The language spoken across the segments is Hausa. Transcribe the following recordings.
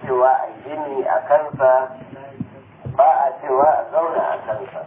cewa a gini a kansa ba a cewa a zauna a kansa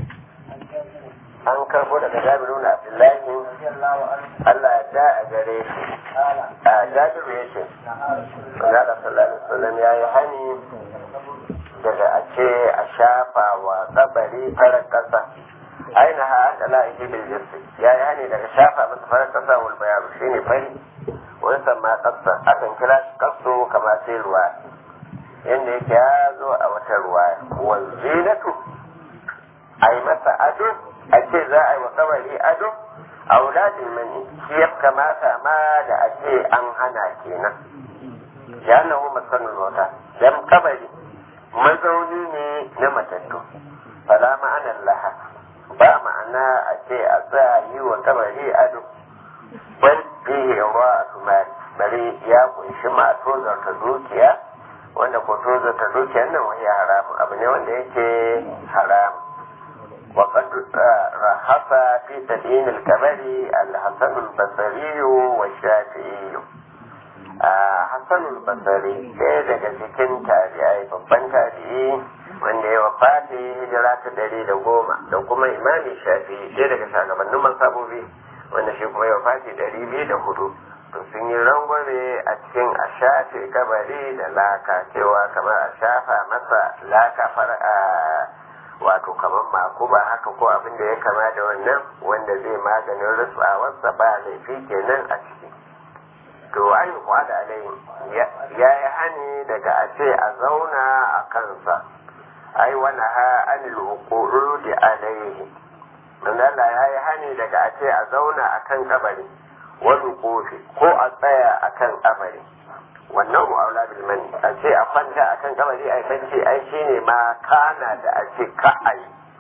an karbo daga jabiru na abdullahi Allah ya da a gare shi a jabiru ya ce Manzala sallallahu alaihi wasallam ya yi hani daga a ce a shafa wa kabari farar kasa aina ha aka la iji bil jinsi ya yi hani daga shafa masa farar kasa wal bayaru shine fari wani sama kasa akan kira shi kaso kama sai ruwa yadda yake ya zo a wata ruwa wal zinatu a yi masa ado a ce za a yi wa kabari ado a wuladin mani shi ya kamata ma da a ce an hana kenan ya nahu masanin wata dan kabari mazauni ne na matattu fala ma'anar laha ba ma'ana a ce a tsaya yi wa kabari ado bal fihi ruwa tumari bari ya kunshi ma tozarta dukiya wanda ko tozarta dukiyar nan wani haramun abu ne wanda yake haramun وقد رخص في تدين الكبر الحسن البصري والشافعي حسن البصري ɗaya daga cikin tabi'ai babban tabi'i wanda ya wafati hijira ta dari da goma da kuma imami shafi ɗaya daga shugabannin masabobi wanda shi kuma ya wafati dari biyu da hudu to sun yi rangwame a cikin a shafe kabari da laka cewa kamar a shafa masa laka fara wato kamar makuba haka ko abin da ya kama da wannan wanda zai maganin rutsawarsa ba laifi kenan a ciki to an yi da alai ya yi hani daga a ce a zauna a kansa ai wani ha anil uqudi alaihi dan Allah ya yi hani daga a ce a zauna a kan kabari wani kofi ko a tsaya a kan kabari wannan mu'aula bil mani a ce a kwanta a kan kabari a bacci ai shine ma kana da a ce ka ai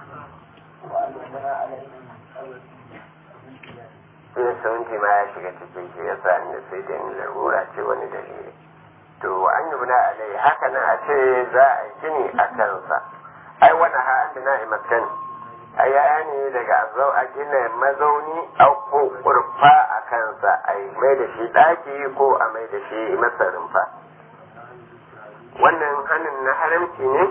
sai saunci ma ya shiga cikin shi yasa inda sai da in larura ce wani dalili to an yi buna alai haka nan a ce za a yi gini a kansa ai wani ha an na imakan a yaya ne daga zau a gina mazauni a ko kurfa a kansa a yi mai da shi ɗaki ko a mai da shi masa rumfa wannan hannun na haramci ne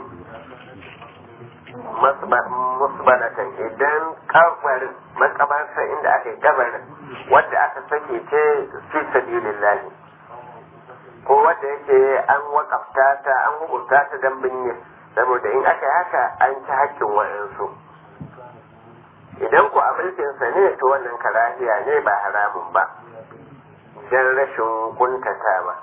musbalatan idan kabarin makabarsa inda aka yi kabarin wadda aka sake ce fi sabilillahi ko wadda yake an wakafta ta an hukunta ta dan binne saboda in aka yi haka an ci hakkin wa'ansu idan ku a mulkinsa ne to wannan karahiya ne ba haramun ba don rashin kuntatawa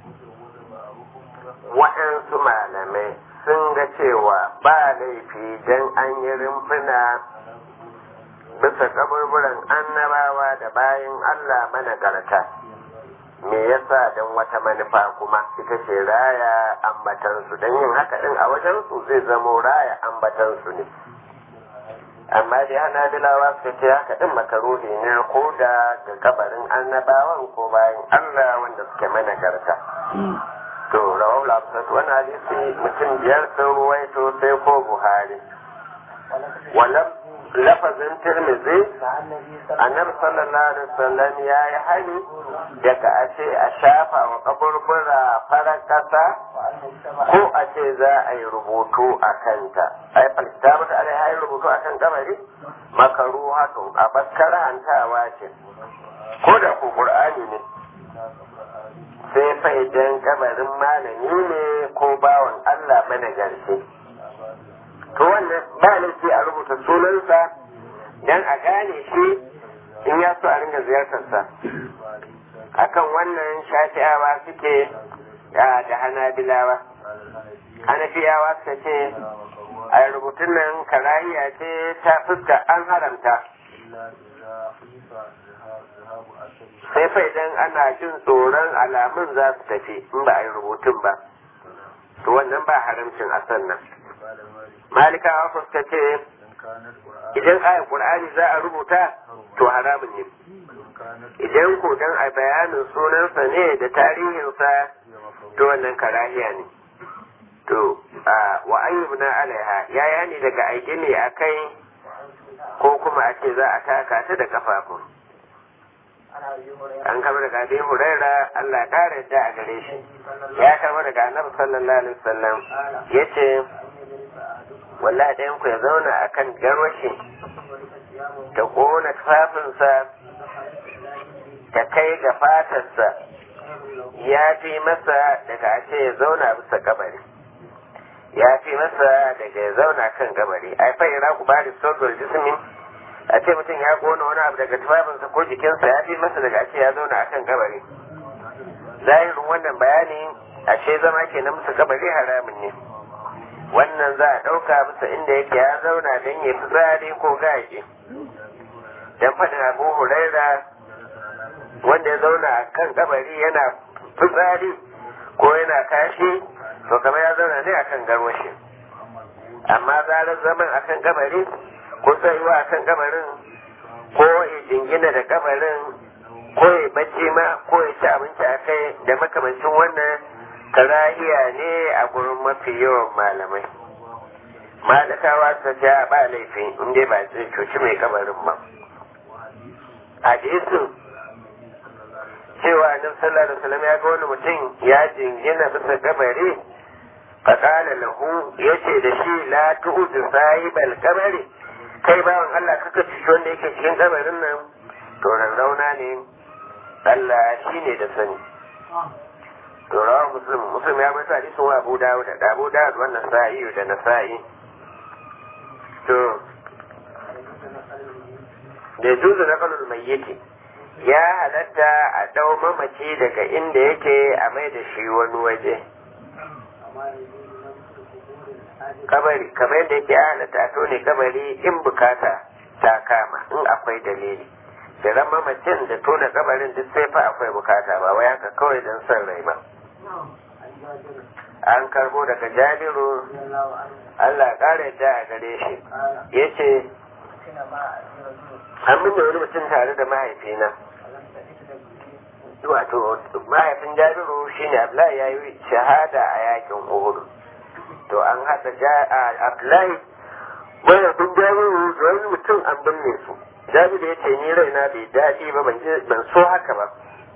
waɗansu malamai sun ga cewa ba laifi don an yi rumfuna bisa kaburburan annabawa da bayan Allah managarta me yasa don wata manufa kuma ita ce raya ambatansu don yin haka din a wajensu zai zamo raya ambatansu ne amma dai hana dilawa su ce haka din makaruhi ne ko da ga kabarin annabawan ko bayan Allah wanda suke managarta to rawar lafisat wani hadisi mutum biyar sun ruwaito sai ko buhari walam lafazin tirmizi annabi sallallahu alaihi wasallam ya yi hali daga a ce a shafa wa kaburbura farar kasa ko a ce za a yi rubutu a kanta ai falta mata alai ya yi rubutu a kan kabari makaru haka a baskar hantawa ce ko da ku qur'ani ne sai fa idan kabarin malami ne ko bawan Allah managarci to wannan ba laifi a rubuta sunansa dan a gane shi in ya so a ringa ziyartarsa akan wannan shafi'awa suke da hanabilawa hanafiyawa suka ce a rubutun nan karahiya ce ta fuska an haramta sai fa idan ana jin tsoron alamun za su tafi in ba a yi rubutun ba to wannan ba haramcin a sannan malikawa suka ce idan ayar qur'ani za a rubuta to haramun ne idan ko dan a bayanin sunansa ne da tarihinsa to wannan karahiya ne to wa ayyubna alaiha yaya ne daga aike ne a kai ko kuma a ce za a taka ta da kafafun an kama daga abin huraira Allah ƙara yadda a gare shi ya kama daga annabi sallallahu alaihi wasallam ya ce wallahi ɗayan ku ya zauna a kan garwashi ta ƙona tufafinsa ta kai ga fatarsa ya fi masa daga a ce ya zauna bisa kabari ya fi masa daga ya zauna kan kabari ai fa ira ku bari sodol jismin a ce mutum ya kona wani abu daga tufafinsa ko jikinsa ya fi masa daga a ce ya zauna a kan kabari zahirin wannan bayani ashe zama ke na musu kabari haramun ne wannan za a ɗauka bisa inda yake ya zauna don ya fi tsari ko gaji don faɗin abu huraira wanda ya zauna a kan kabari yana fitsari ko yana kashi to kamar ya zauna ne a kan garwashi amma zarar zaman a kan kabari ko tsayuwa a kan kabarin ko ya jingina da kabarin ko ya bacci ma ko ya ci abinci a kai da makamancin wannan karahiya ne a gurin mafi yawan malamai malakawa ta ja ba laifi inda ba zai cuci mai kabarin ba hadisin cewa annabi sallallahu alaihi wasallam ya ga wani mutum ya jingina bisa kabari faqala lahu yace da shi la tu'ud sahibal kabari kai bawan Allah kaka ci wanda yake cikin kabarin nan to rauna ne Allah shine da sani to rawa muslim muslim ya mata hadisin wa Abu Dawud da Abu Dawud wannan sa'i da Nasa'i to da juzu na kalul mayyiti ya halatta a dau mamaci daga inda yake a mai da shi wani waje kabari kamar yadda yake ya halatta to ne kabari in bukata ta kama in akwai dalili da ran mamacin da tona kabarin duk sai fa akwai bukata ba wai haka kawai don son rai ba an karbo daga jabiru Allah ƙara yadda a gare shi ya ce an binne wani mutum tare da mahaifina wato mahaifin jabiru shine abdullahi ya yi shahada a yakin uhud to an haɗa abdullahi mahaifin jabiru da wani mutum an binne su jabiru ya ce ni raina bai daɗi ba ban so haka ba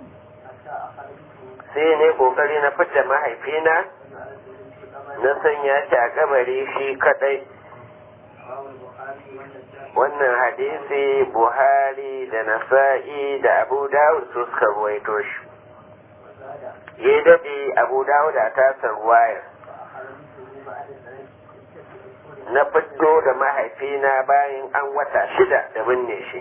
sai ne kokari na fita mahaifina na sanya shi a kabari shi kadai wannan hadisi buhari da nasa'i da abu dawud su suka ruwaito shi ya daɗe abu dawud a tasar wayar na fito da mahaifina bayan an wata shida da binne shi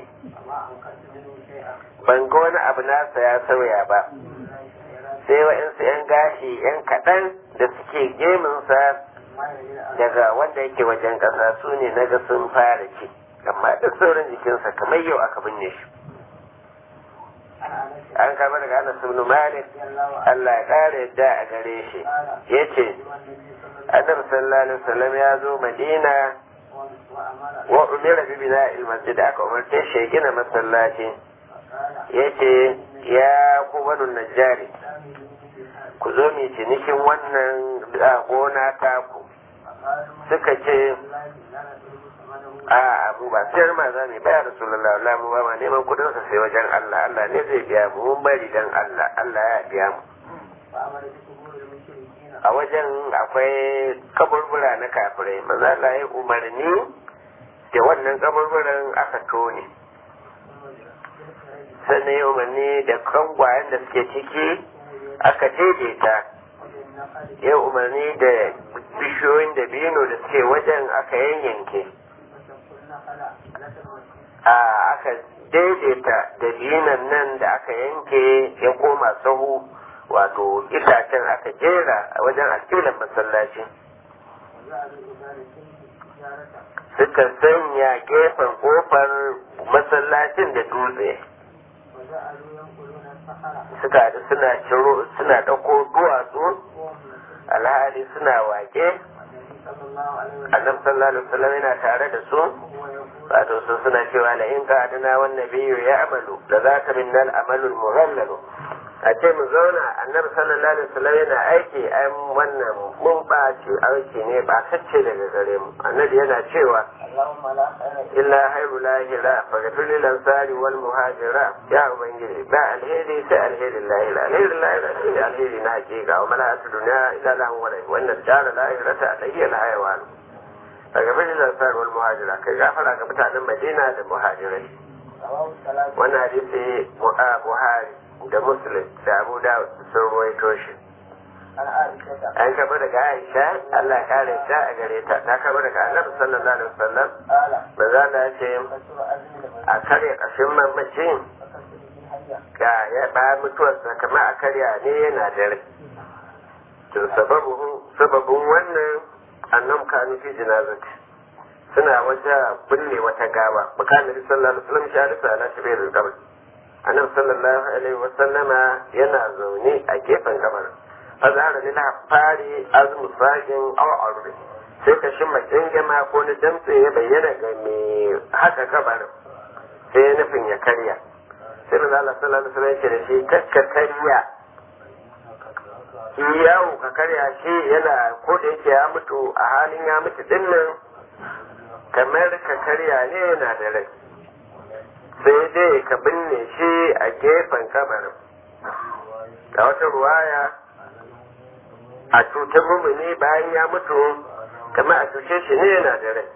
ban ga wani abu nasa ya sauya ba sai wa'insu 'yan gashi 'yan kaɗan da suke geminsa daga wanda yake wajen ƙasa su ne na ga sun fara ci amma duk sauran jikinsa kamar yau aka binne shi an kama daga ana sunu malik Allah ya ƙara yadda a gare shi ya ce annabi sallallahu alaihi wasallam ya zo madina wa umira bi bina il masjid aka umarce shi ya gina masallaci ya ce ya ku banu najjari ku zo mu cinikin wannan gona taku suka ce a abu ba sayar ma za mu baya rasulullah Allah mu ba ma neman kudin sa sai wajen Allah Allah ne zai biya mu mun bari dan Allah Allah ya biya mu a wajen akwai kaburbura na kafirai maza Allah ya umarni da wannan kaburburan aka tone sannan ya umarni da kangwayen da suke ciki aka daidaita ya umarni da bishiyoyin da bino da suke wajen aka yanyanke a aka daidaita da binan nan da aka yanke ya koma sahu wato itacen aka jera a wajen alƙilan masallaci suka sanya gefen kofar masallacin da dutse suka haɗu suna ciro suna ɗauko duwatsu alhali suna wake annabi sallallahu alaihi wasallam yana tare da su wato su suna cewa la in qadana wan nabiyyu ya amalu da zaka minnal amalul mughallalu a ce mu zauna annabi sallallahu alaihi wasallam yana aiki ai wannan mun ɓaci aiki ne ba kacce daga gare mu annabi yana cewa اللهم لا خير illa hairu lahira faghfir lil ansari wal muhajira ya ubangiji ba alheri sai alherin lahira alherin lahira shine alheri na hakika wa mala'atu dunya illa lahu wa lahu wannan dara lahirata alayhi al hayawan faghfir lil ansari wal muhajira kai gafara ga mutanen madina da muhajirai رواه الثلاثة wannan hadisi mu'a buhari da muslim da abu dawud sun ruwaito shi عن عائشة an karɓi daga aisha allah ya kare ta a gare ta ta karɓi daga annabi sallallahu alaihi wasallam قال manzo Allah ya ce كسر أزمي لمن a karya ƙashin mamacin فكسر به حيا ga ya ba mutuwarsa kama a karya ne yana da rai to sababin sababin wannan annam kanu fi jinazati suna wata binne wata gawa bukatar sallallahu alaihi wasallam shi alisa ala shi bai rizqabar annabi sallallahu alaihi wasallama yana zaune a gefen kabar azhara lil hafari azmu sagin aw arbi sai ka shi makingama ko na damtse ya bayyana ga mai haka kabarin sai ya nufin ya karya sai manzo Allah sallallahu alaihi wasallam ya ce da shi kakka karya shi yawo ka karya shi yana ko da yake ya mutu a halin ya mutu din nan kamar ka karya ne yana da rai sai dai ka binne shi a gefen kabarin a wata ruwaya a cutar mumuni bayan ya mutu kamar a cuce shi ne yana da rai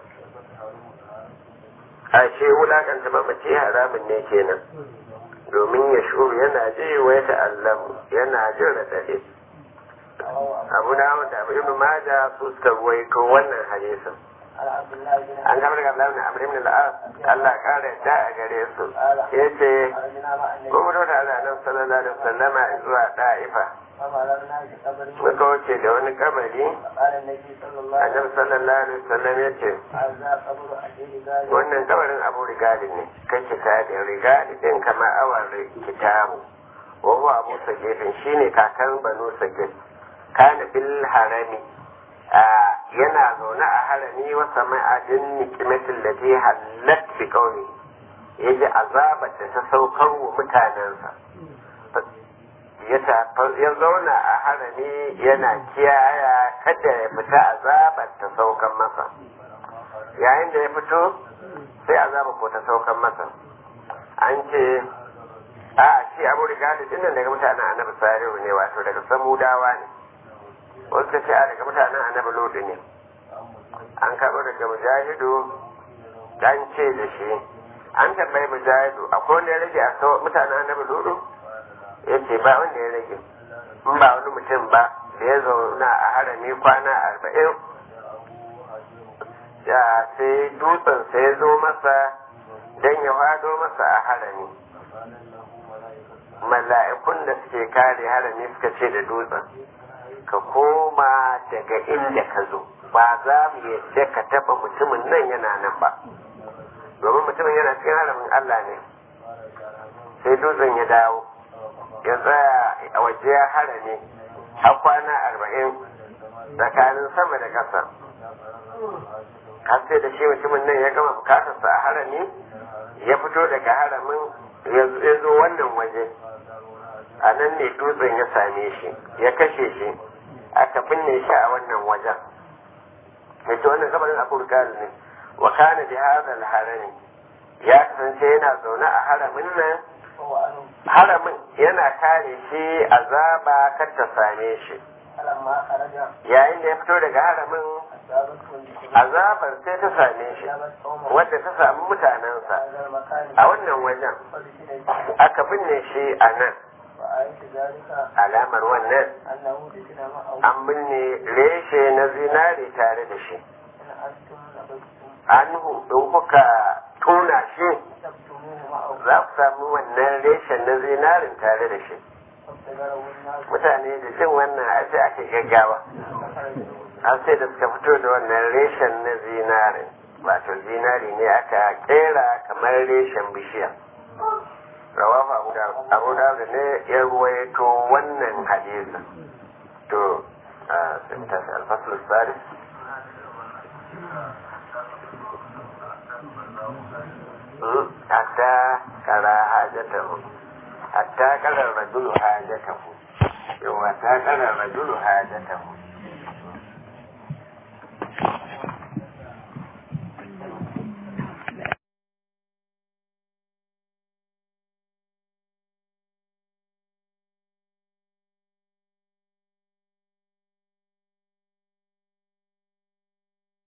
a ce wulakanta mamaci haramun ne kenan domin ya shuru yana ji wa ya ta'allamu yana jin raɗaɗe abu na wanda abu ibn maja su suka ruwaito wannan hadisin عن عبد الله بن an gaba daga Abdullahi Amr ibn al-As Allah ya kare da a gare su yace خرجنا مع النبي mun mutu da Annabi sallallahu alaihi wasallama zuwa Da'ifa فمررنا بقبر muka wuce da wani kabari فقال النبي صلى الله عليه Annabi وسلم sallallahu alaihi wasallam yace هذا قبر أبي رجال wannan kabarin Abu Rigali ne kai kitabin Rigali din kama awan kitabu wa huwa Abu Sagifin shine kakan Banu Sagif kana bil harami a yana zaune a harami wa sama'adin nikimatin da ta hallat bi kauni ya ji azabar da ta saukar wa mutanensa ya ta- ya zauna a harami yana kiyaya kada ya fita azabar ta saukan masa yayin da ya fito sai azabar ko ta saukan masa an ce a shi abu rigali dinnan daga mutanen annabi salihu ne wato daga samudawa ne wasu ka ce a daga mutanen annabi lodi ne an karɓo daga mujahidu dan ce da shi an tambayi mujahidu akwai wanda ya rage a sau mutanen annabi lodi ya ce ba wanda ya rage in ba wani mutum ba da ya zauna a harami kwana arba'in ya sai dutsen sai ya zo masa don ya hado masa a harami mala'ikun da suke kare harami suka ce da dutsen ka koma daga inda ka zo ba za mu yadda ka taba mutumin nan yana nan ba domin mutumin yana cikin haramin Allah ne sai dutsen ya dawo ya tsaya a waje ya harame a kwana arba'in tsakanin sama da ƙasa har sai da shi mutumin nan ya gama bukatarsa a harami ya fito daga haramin ya zo wannan waje a nan ne dutsen ya same shi ya kashe shi aka binne shi a wannan wajen yace wannan kabarin abu rikal ne wa kana bi hadha al-harami ya kasance yana zaune a haramin nan وهو أنه haramin yana kare shi azaba kar ta same shi فلما خرج yayin da ya fito daga haramin أصابته الجنود azabar sai ta same shi أصابت قومه wadda ta samu mutanensa هذا المكان a wannan wajen فلسل فيه aka binne shi a nan وآية ذلك alamar wannan أنه دفن معه an binne reshe na zinare tare da shi إن أنتم لبثتم anhu in kuka tona shi تكتموه معه za ku samu wannan reshen na zinarin tare da shi فابتدره الناس mutane da jin wannan a sai ake gaggawa فخرجوا har sai da suka fito da wannan reshen na zinarin wato zinari ne aka kera kamar reshen bishiya rawafa abu da abu da ne ya ruwaito wannan hadisi to a sai mutashi alfasul salis hatta kara hajjatahu hatta kalar rajulu hajatahu yawa ta kalar rajulu hajatahu